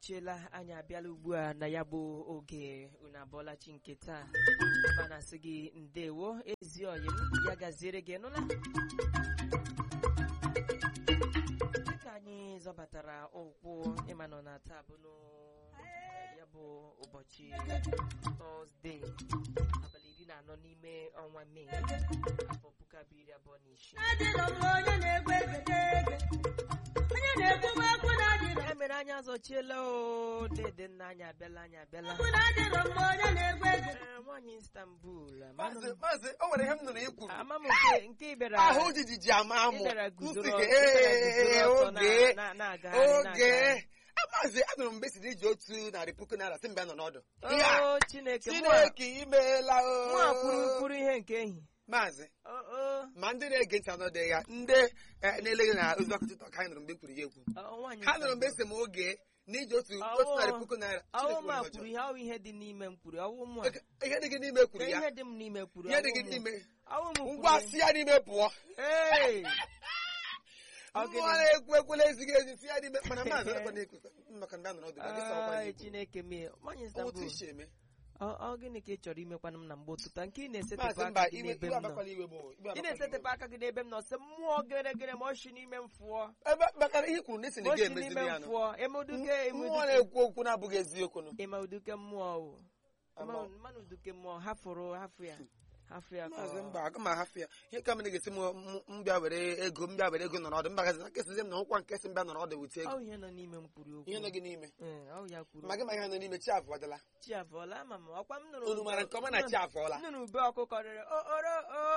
azọchiela anyị abịala ugbu a na ya bụ oge unu abụọla chi nke taa mana sị gị ndewo ezi oyi m ya gaziere gị nụla dịka anyị zọbatara ụkwụ ịma nọ na taa bụ n'o- ya bụ ụbọchị tọzdee abalị iri na anọ n'ime ọnwa mee afọ puku abụọ iri abụọ na isii adịrọ m onye na-egbe egede ege onye na-ekwu m okwu na adịrọ ya mere anyị azọchiela o dede nna anyị abịala anyị abịala okwu na adịrọ m onye na-egbe egede Ee, nwaanyị Istanbul amanụ maazị m- maazị o nwere ihe m nụrụ i kwuru ama m nke nke ị bịara ahụ jijiji ama amụ ị bịara guzoro nsị gị, ị bịara ee, guzoro ọtọ na- oge na- na-agagharị, oge na-agagharị. Ah, maazị anụrụ m mgbe si na iji otu narị puku naira si mgbe nọ n'ọdụ Ihe a, o Chineke mụ a- chineke imeela mụ a kwuru o kwuru ihe nke ehi maazị O, o, ma ndị na-ege ntị anọdụ ya ndị eh, na-eleghị na ozi ọkụ tịtọ ka anyị nụrụ mgbe i kwuru ya ekwu o, nwaanyị ha nụrụ mgbe Istanbul. si m oge na iji otu Ọwụ- otu narị puku naira ọwụ Chineke ma nwere kwuru ọjọọ. ihe ọwụ ihe dị n'ime m kwuru ọwụ mụ a. Eke- ihe dị gị n'ime kwuru Ka ya ihe dị m n'ime kwuru ihe dị ọwụ gị mụ. n'ime ọwụ m kwuru ngwa ya. si ya n'ime pụọ Ee! Ọ mmụọ gịnị? na-ekwu ekwela ezighị ezi si ya n'ime mana maazị ekwe na-ekwu maka ndị anọrọ ọdụ ma gị sọrọkwa Ai, n'ikwu. Chineke mee nwaanyị otu Istanbul isi eme ọ ọ gịnị ka ị chọrọ imekwanụ m na mgbe ụtụtụ nke ị na-esetịpụ maazị aka mba gị iwe n'ebe iwe m nọ abakwala iwe m o, iwe ị abakwala na-esetịpụ iwe m. aka gị n'ebe m nọ sị mmụọ geregere ma ọ shi n'ime m fụọ ebe bakara ihe i kwuru n'isi na ma ị ọ shi n'ime ga-emezili ya m nụ fụọ emeduke mmụọ na-ekwu okwu na-abụghị eziokwu nụ emeduke mmụọ o Ama- mmanụ uduke mmụọ hafụrụ hafụ ya hafụ ya ka maazị ọ- mba aga m ahafụ ya ihe ka m na-egesi m m- m bịa were ego m bịa were ego nọrọ ọdụ mba gazi na nkesizi m na nkwa nke si m bịa nọrọ ọdụ wute ọ ego ihe nọ n'ime m kwuru okwu ihe nọ gị n'ime Ee, ọ ya kwuru ma gị ma ihe nọ n'ime chi afọdala chi afọla ama m ọkwa m nụrụ unu mara nke ọma na chi afọla nnụnụ ube ọkụkọ rịrị oro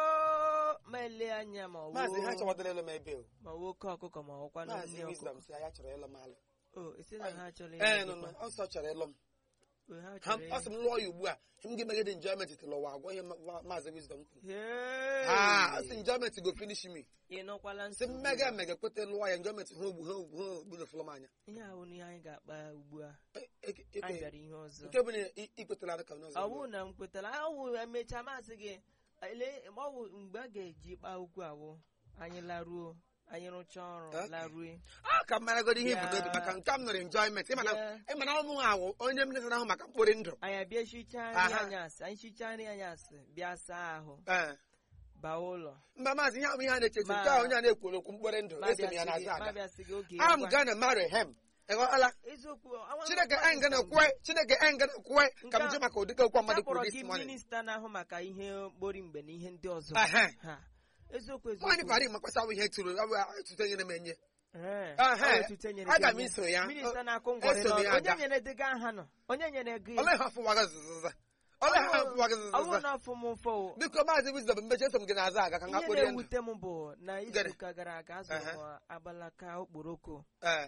o ma ele anya ma ọ maazị ha woo- chọwadala elu m ebe o ma nwoke ọkụkọ ma ọkwa na maazị nne ọkụkọ wisdom si ya chọrọ ịlụ m alụ o esi na ha chọrọ ee ịlụ nụ gị nụ kwa. ọsọ chọrọ ịlụ m O, ha ha chọrọ ọ sị m lụọ ya ugbu a m ga-emegide enjoyment till ụwa agwọ ihe ma- ma- maazị wisdom kwuru Hey! ha ọ sị enjoyment go finish me ị nọkwala sị nsogbu mmega emega kweta lụọ ya enjoyment ha ogbu ha ogbu ha ogbu na m anya ihe ahụ na ihe anyị ga-akpa ugbu a E- e- e- anyị e- bịara ihe ọzọ nke bụ na ị- ikwetara ka n'ọzọ ọ bụrụ na m kwetara awụ emechaa masị gị ele ọ bụ mgbe a ga-eji kpaa okwu awụ anyị laruo anyị rụchaa ọrụ Okay. larue a ka m maragoro ihe Ya. ibu n'obi maka nke m nọrọ enjoyment ịmana Ya. ịmana ọmụ awụ onye m netara ahụ maka mkpụrụ ndụ anyị abịa shichaa nri Aha. anyasị anyị shichaa nri anyasị bịa saa ahụ ee baa ụlọ mba maazị ihe ahụ ihe a na-echezi Ma- nke a onye a na-ekwuru okwu mkpụrụ ndụ ma eso m ya bịasị n'azụ gị- ma ada bịasị gị oge I'm ngwa. gonna marry him ịghọtala eziokwu awa- chineke anyị gana kwe chineke anyị gana kwe ka m Nke a- ji maka ụdịka okwu mmadụ akpọrọ kwuru gị this morning minista na-ahụ maka ihe mkpori mgbe na ihe ndị ọzọ Ehe. Ha. eziokwu nwaanyị eziokwu pari makwasa awụ ihe tụrụ awụ etuto nyere m enye Ee, Ehe. ọ etuto nyere Aga gị m enye. iso ya. minista O- na-akụ ngwọrị eso m ya n'ọnụ. onye aga. nyere dị gị aha nọ onye nyere gị ole ha afụwaga zụzụza ole ha afụwaga ọ bụrụ zụzụza na ọfụ m ụfọ o, biko maazị wisdom mmechi eso m gị n'azụ aga ka m ihe akpụrụ ndụ na-ewute m bụ na Gịnị? izuụka gara aga azụrụ m agbalaka okporoko ee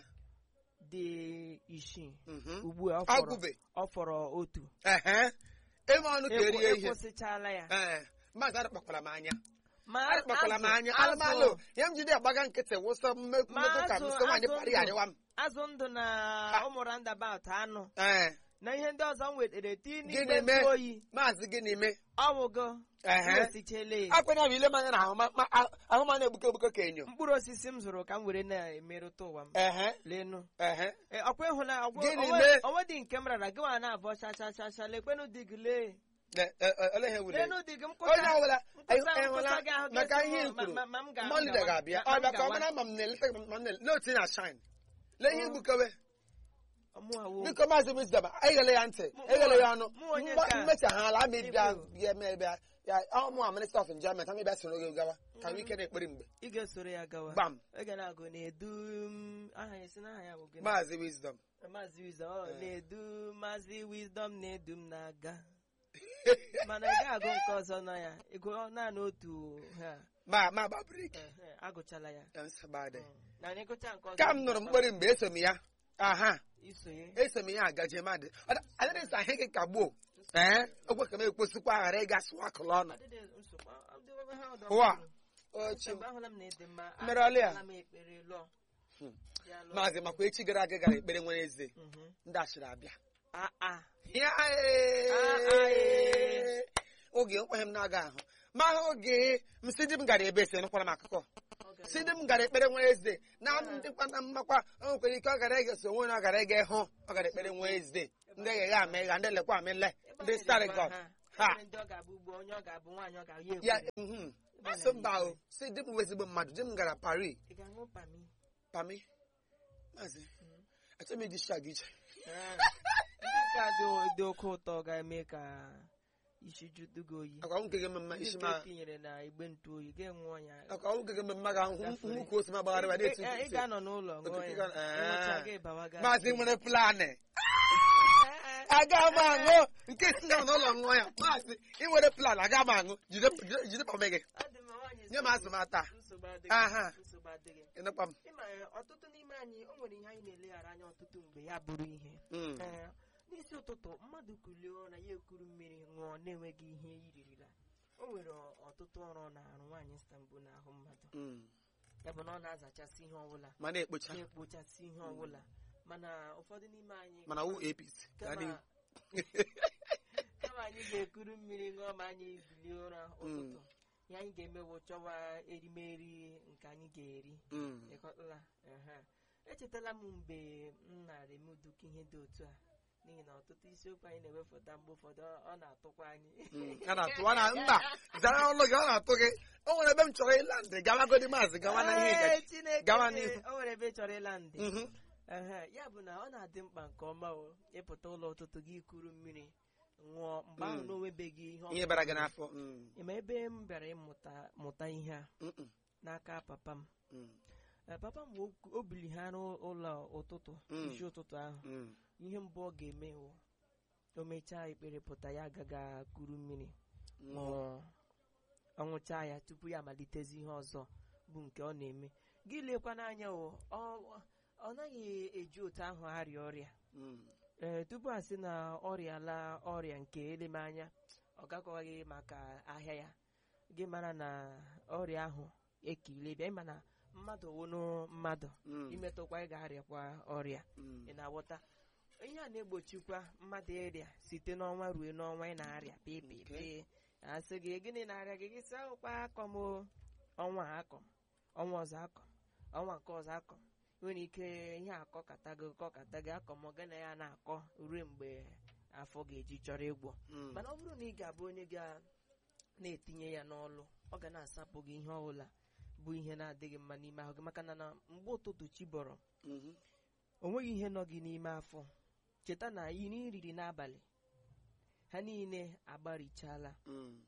dị isii mhm. ugbu a ọ fọrọ- agụbe ọ fọrọ otu ehe ime ọnụ ka erie ihe ekwụsịchala ya ee maazị arịkpakwara m anya ma arịkpakwara m azụ- anya azụ- alụmalụ ya m jide agbaga nkịtị wụsọ mmekwu Ma mmekọ ka m azụ- sị nwaanyị azụ parị ndụ. arịwa m azụ ndụ na Ha. ụmụ roundabout anụ ee na ihe ndị ọzọ m wetere tii Gịnị n'igbe mee? ntụ oyi maazị gịnị mee ọwụgo ehe esichele akwenya bụ ile manya na ahụ ma- ma- ahụ ma na-egbuke egbuke ka enyo mkpụrụ osisi m zụrụ ka m were na-emerụta ụwa m ehe lenu ehe Ee, ọkwa ịhụna Gịnị mee? onwe dị nke m rara gị nwa na-abọ chachachacha lekwenụ di gị lee Le- e- e- ole ihe wule lenu di gị m onye kụta ọbụla nkụta- ịhụla nkụta gị ahụ maka ga-esi ihe m- i kwuru ma- ma- ma m ga- mmọnụ gawa. ga-abịa Ma- ọ ma m bịa ka ọ gawa. mara ma m na-eleta ma m na- n'otu na shine lee ihe igbukewe Mụ awụ. biko maazị wisdom eghele ya ntị Mụ- eghele ya ọnụ mụ onye Mgba- nke a. mmechaghala ama ịbịa Ikwu. bịa mee bịa ya ọmụ a minista of enjoyment ama ịbịa soro gị gawa ka nwee ike na-ekperi mgbe ị ga-esoro ya gawa gbam oge na-agụ na-edu m aha ya si n'aha ya bụ gịnị maazị wisdom Maazị Wisdom ọ Eh. na-edu Maazị Wisdom na-edu m na-aga mana ị ga-agụ nke ọzọ na ya ịgụ naanị otu ha ma ma gba brik eh, eh, agụchala ya Ya nsogbu adị. Mm. na ịgụcha nke ọzọ ka m nụrụ mkpori mgbe eso m ya aha isonye eso m ya agaje mmadụ adịrị nsa ahụ gị ka gboo ee okwe ka m ekposikwa ghara ịga sụọ akụlụ ọnụ Adịdị nsogbu, ọ dị ebe ha ọdọ ụwa mmadụ. ochi Mgbe ahụla m na ịdị mma Mere ọlị ya? ala m ekpere lụọ Hmm. Ya lụọ. maazị makwa echi gara aga gara ekpere nwere eze Mhm. ndị ashịrị abịa Ah, ah. Ya, Ah, ee. oge nkweghị m na-aga ahụ ma oge m si di m gara ebe ese nụkwara m akụkọ gara si di m gara ekpere Wednesday na ndịkwa na mmakwa o nwekwara ike ọ gara ege so onwe na ọ gara ege hụ ọ gara ekpere Wednesday ndị eghe ama ịgha ndị lekwa amịle ndị starigọt ha Enwere ndị ọ ga-abụ ugbo onye ọ ga-abụ nwaanyị ọ ga-ya ekwu ya mhm. asị mba o si di m bụ ezigbo mmadụ di m gara Paris ị ga-aṅụ pami pami maazị achọghị m iji shag iche Ee. ndị nke a dị- dị oke ụtọ ga-eme ka isi judu gị oyi akwa nwoke gị mmemme ndị isi nke ma etinyere na igbe ntụ oyi ga-enwe ya akwa nwoke gị mmemme ga nhụ ka osi ma gbagharịwa Ị- na-etu ị- ị ga-anọ n'ụlọ ṅụọ Okike ya ga- ee. ịṅụcha gị bawaga maazị nwere planị Ee, aga m aṅụ nke si nọ n'ụlọ ṅụọ ya maazị ị nwere plan aga m aṅụ jide jide- jide pame gị ọ dị mma, nwaanyị nye m nsogbu- azụ m ata nsogbu adịghị aha nsogbu adịghị ịnụkwa m ịma ya, ọtụtụ n'ime anyị o nwere ihe anyị na-eleghara anya ọtụtụ mgbe ya bụrụ ihe Mm. Ee, n'isi ụtụtụ mmadụ kulie ụra ya ekuru mmiri ṅụọ na-enweghị ihe iririla o nwere ọtụtụ ọrụ ọ na-arụ nwaanyị Istanbul n'ahụ mmadụ Mm. ya bụ na ọ na-azachasị ihe ọbụla ma na-ekpocha na-ekpochasị ihe ọbụla mana ụfọdụ n'ime anyị mana wụ apc gaa kama n'ihu. kama anyị ga-ekuru mmiri ṅụọ ma anyị bilie ụra ụtụtụ ya anyị ga-emewo chọwa erimeri nke anyị ga-eri Mm. ịkọtala ehe. echetala m mgbe m nara eme uduka ihe dị otu a n'ihi na ọtụtụ isiokwu anyị na-ewepụta mgbe ụfọdụ ọ- ọ na-atụkwa anyị Mm. a na-atụ a na mba zara ọlụ gị ọ na-atụ gị o nwere ebe m chọrọ ịla ndị gawagodi maazị gawa na ihe Ee, gaji Chineke gawa mee, n'ihu. o nwere ebe ị chọrọ ịla ndị Mhm. Ehe, ya bụ na ọ na-adị mkpa nke ọma o ịpụta ụlọ ụtụtụ gị kuru mmiri ṅụọ mgbe ahụ Mm. na onwebeghị ihe ọ ihe bara gị n'afọ Mm. ịma ebe m bịara ịmụta mụta ihe a Mm-mm. n'aka papa m Mm. Ee, papa m o- o bili ha n'ụlọ ụtụtụ Mm. isi ụtụtụ ahụ Mm. ihe mbụ ọ ga-eme wụ o mechaa ekpere pụta ya agaga kuru mmiri Ṅụọ. ṅụọ ọ ṅụchaa ya tupu ya amalitezi ihe ọzọ bụ nke ọ na-eme gị lekwa n'anya o ọ ọ naghị eji otu ahụ arịa ọrịa Mm. ee tupu a sị na ọrịa la ọrịa nke elemanya ọ gakwaghị maka ahịa ya gị mara na ọrịa ahụ ekile bịa ịma na mmadụ wụnụ mmadụ Mm. imetụkwa ị ga-arịakwa ọrịa Mm. ị na-aghọta ihe a na-egbochikwa mmadụ ịrịa site n'ọnwa ruo n'ọnwa ị na-arịa pịpịpị asị gị gịnị na-arịa gị gị sị ahụkwa akọm o ọnwa a akọm ọnwa ọzọ akọm ọnwa nke ọzọ akọm nwere ike ihe akọkata gị kọkata gị akọm ọ gana ya na-akọ ruo mgbe afọ ga-eji chọrọ ịgwọ Mm. mana ọ bụrụ na ị ga-abụ onye ga na-etinye ya n'ọlụ ọ ga na-asapụ gị ihe ọbụla bụ ihe na-adịghị mma n'ime ahụ gị maka na na mgbe ụtụtụ chi bọrọ Mhm. o nweghị ihe nọ gị n'ime afọ cheta na iri riri n'abalị ha niile agbarichala Mm.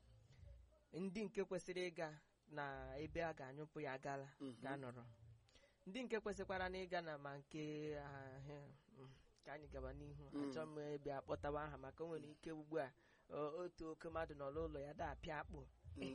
ndị nke kwesịrị ịga na ebe a ga-anyụpụ ya agala Mhm. ga-anọrọ ndị nke kwesịkwara na ịga na ma nke ahụ mm, ka anyị gaba n'ihu Mm. achọ m ebe akpọtawa aha maka o nwere ike ugbu a o- otu oke mmadụ nọ n'ụlọ ya da-apịa akpụ Mm.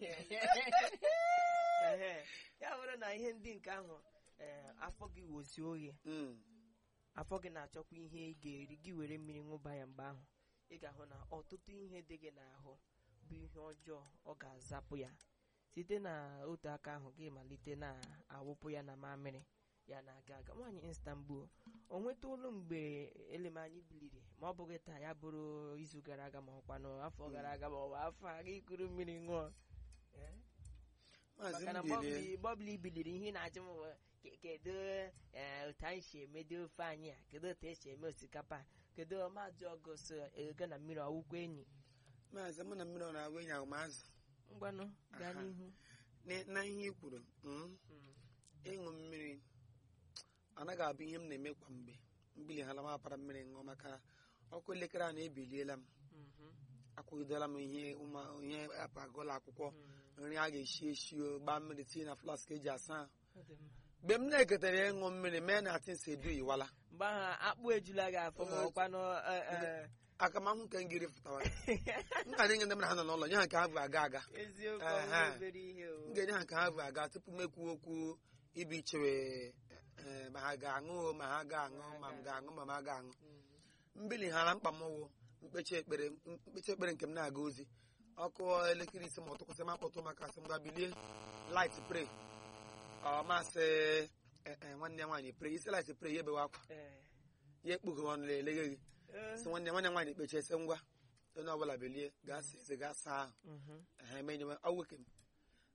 Ehe. ya bụrụ na ihe ndị nke ahụ ee, afọ gị wozi oye Mm. afọ gị na-achọkwa ihe ị ga-eri gị were mmiri ṅụba ya mgbe ahụ ị ga-ahụ na ọtụtụ ihe dị gị n'ahụ bụ ihe ọjọọ ọ ga-azapụ ya site na otu aka ahụ gị malite na-awụpụ ya na mamịrị ya na-aga aga nwaanyị Istanbul o nweta olu mgbe elemanyị biliri ma ọ bụghị taa ya bụrụ izu gara aga ma ọkwa n'afọ gara aga ma ọ bụ afọ a gị kuru mmiri ṅụọ Eh? Maazị maka na Mbili. mgbe ọbụla ibiliri ihe ị na-ajụ m bụ, "Ke- kedu eh, otu anyị si emede ofe anyị a kedu otu esi eme osikapa a? kedu ọmadụ ọgụ so ego na mmiri ọwụkwa enyi maazị mụ na mmiri ọ na-agwa enyi ahụ maazị ngwanụ gaa Aha. n'ihu N- na ihe i kwuru mm, Mm. ịṅụ mmiri anaghị abụ ihe m na-eme kwa mgbe mbili hala m apara mmiri ṅụọ maka ọkụ elekere a na-ebiliela m Mhm. akwụgidola m ihe ụma ihe apụ aga ụlọ akwụkwọ Mm. nri a ga-esi esi o gbaa mmiri tinye na flask eji asa ahụ. Ọ dị mma. mgbe m na-eketara ịṅụ mmiri mee na atịnsi edu iwala mgbe ahụ akpụ ejula gị afọ ma ọkwanụ eh, eh, aka m ahụ nke ngiri fụtawara m ga na-enye ndị mmadụ ha nọ n'ụlọ nye ha nke ha bụ aga aga eziokwu Aha. ọ bụ obere ihe o m ga-enye ha nke ha bụ aga tupu m ekwu okwu ibu ichewe eh, ma ha ga-aṅụ o, ma ha ga-aṅụ ma m ga-aṅụ ma m aga aṅụ Mm. mbili hara mkpa m wụ mkpechi ekpere mkpechi ekpere nke m na-aga ozi ọkụ elekere ise ma ọ tụkwasị m akpọtụ maka asị m ga bilie light pray ọ masị eh, eh, nwanne ya nwaanyị pray isi light pray ya ebewe akwa Eh, ya ekpughe ọnụ eleghe gị eh, si nwanne nwanne nwaanyị kpechie sị ngwa onye ọbụla bilie gaa saa eze gaa saa ahụ mhm. ehe menye ọwụke m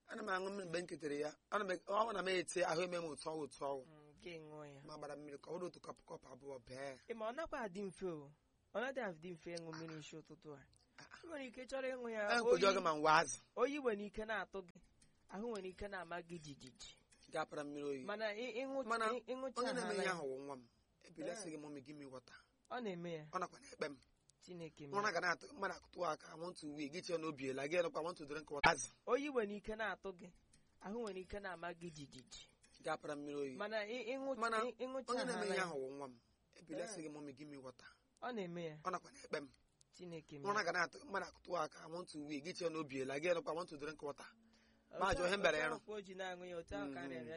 ana m aṅụ mmiri mgbe m ketere ya ana m ọ na m eti ahụ eme m otu ọwụ otu ọwụ Mm, nke ṅụọ ya ma gbara mmiri ka ọ bụrụ otu kọpụ kọpụ abụọ bee ị ma ọ nakwa adị mfe o ọ naghị adị mfe ịṅụ mmiri nshi ụtụtụ a ị nwere ike chọrọ ịṅụ ya enkoji oyi oge ma nwa azụ oyi nwere ike na-atụ gị ahụ nwere ike na-ama gị jijiji ga-apara mmiri oyi mana ị- ịṅụ- Mana ị- ịṅụcha onye na-eme ha ihe ya, ahụ wụ nwa m ebilasị gị mọmi gị mi wọta ọ na-eme ya ọ nakwa na-ekpe m chineke ụra mere ga na-atụ mmadụ akụtụ aka I want to wee gị chee n'obi ela gị nụkwa want to drink water azụ oyi nwere ike na-atụ gị ahụ nwere ike na-ama gị jijiji ga-apara mmiri oyi mana ị- ịṅụ- Mana ị- ịṅụcha onye na-eme ha ihe ya, ahụ wụ nwa m ebilasị gị mọmi gị mi wọta ọ na-eme ya ọ nakwa na-ekpe m chineke ụra mere ga na-atụ mmadụ akụtụ aka I want to wee gị chee n'obi ela gị nụkwa want to drink water Ma ajọ ihe m bịara Otu ịrụ. ahụ ka o ji na-aṅụ ya otu ahụ ka a Mhm. na-arịa